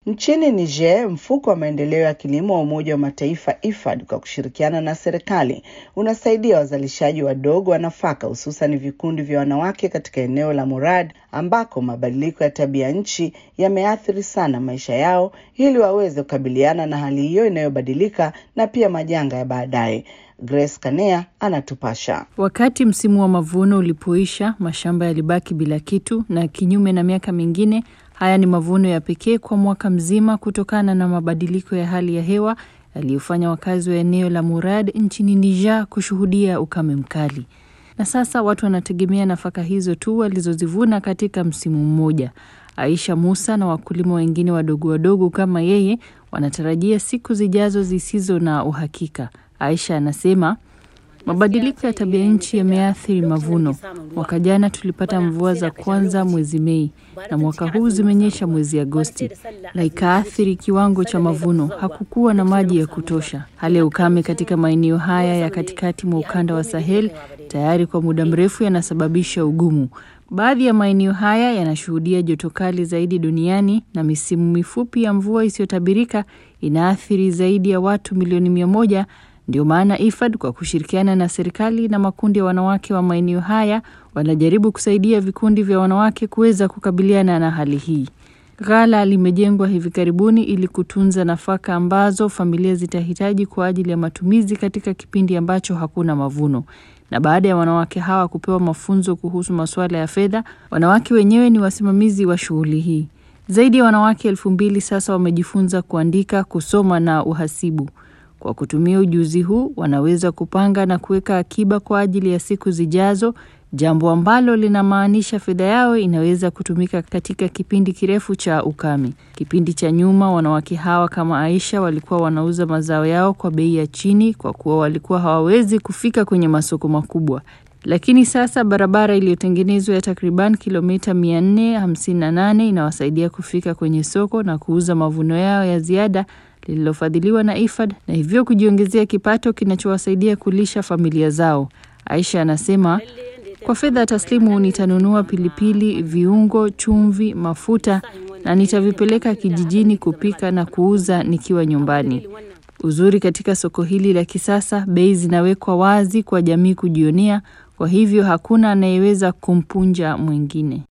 Nchini Niger, mfuko wa maendeleo ya kilimo wa Umoja wa Mataifa IFAD kwa kushirikiana na serikali unasaidia wazalishaji wadogo wa nafaka hususan vikundi vya wanawake katika eneo la Murad ambako mabadiliko ya tabia nchi yameathiri sana maisha yao ili waweze kukabiliana na hali hiyo inayobadilika na pia majanga ya baadaye. Grace Kanea anatupasha. Wakati msimu wa mavuno ulipoisha, mashamba yalibaki bila kitu, na kinyume na miaka mingine, haya ni mavuno ya pekee kwa mwaka mzima kutokana na mabadiliko ya hali ya hewa yaliyofanya wakazi wa eneo la Murad nchini Niger kushuhudia ukame mkali. Na sasa watu wanategemea nafaka hizo tu walizozivuna katika msimu mmoja. Aisha Musa na wakulima wengine wadogo wadogo kama yeye wanatarajia siku zijazo zisizo na uhakika. Aisha anasema mabadiliko ya tabia nchi yameathiri mavuno. Mwaka jana tulipata mvua za kwanza mwezi Mei na mwaka huu zimenyesha mwezi Agosti na ikaathiri kiwango cha mavuno. Hakukuwa na maji ya kutosha. Hali ya ukame katika maeneo haya ya katikati mwa ukanda wa Sahel tayari kwa muda mrefu yanasababisha ugumu. Baadhi ya maeneo haya yanashuhudia joto kali zaidi duniani na misimu mifupi ya mvua isiyotabirika inaathiri zaidi ya watu milioni mia moja. Ndio maana IFAD kwa kushirikiana na serikali na makundi ya wanawake wa maeneo haya wanajaribu kusaidia vikundi vya wanawake kuweza kukabiliana na hali hii. Ghala limejengwa hivi karibuni ili kutunza nafaka ambazo familia zitahitaji kwa ajili ya matumizi katika kipindi ambacho hakuna mavuno. Na baada ya wanawake hawa kupewa mafunzo kuhusu masuala ya fedha, wanawake wenyewe ni wasimamizi wa shughuli hii. Zaidi ya wanawake elfu mbili sasa wamejifunza kuandika, kusoma na uhasibu. Kwa kutumia ujuzi huu wanaweza kupanga na kuweka akiba kwa ajili ya siku zijazo, jambo ambalo linamaanisha fedha yao inaweza kutumika katika kipindi kirefu cha ukame. Kipindi cha nyuma, wanawake hawa kama Aisha walikuwa wanauza mazao yao kwa bei ya chini kwa kuwa walikuwa hawawezi kufika kwenye masoko makubwa. Lakini sasa barabara iliyotengenezwa ya takriban kilomita 458 inawasaidia kufika kwenye soko na kuuza mavuno yao ya ziada lililofadhiliwa na IFAD na hivyo kujiongezea kipato kinachowasaidia kulisha familia zao. Aisha anasema, kwa fedha taslimu nitanunua pilipili, viungo, chumvi, mafuta na nitavipeleka kijijini kupika na kuuza nikiwa nyumbani. Uzuri katika soko hili la kisasa, bei zinawekwa wazi kwa jamii kujionea, kwa hivyo hakuna anayeweza kumpunja mwingine.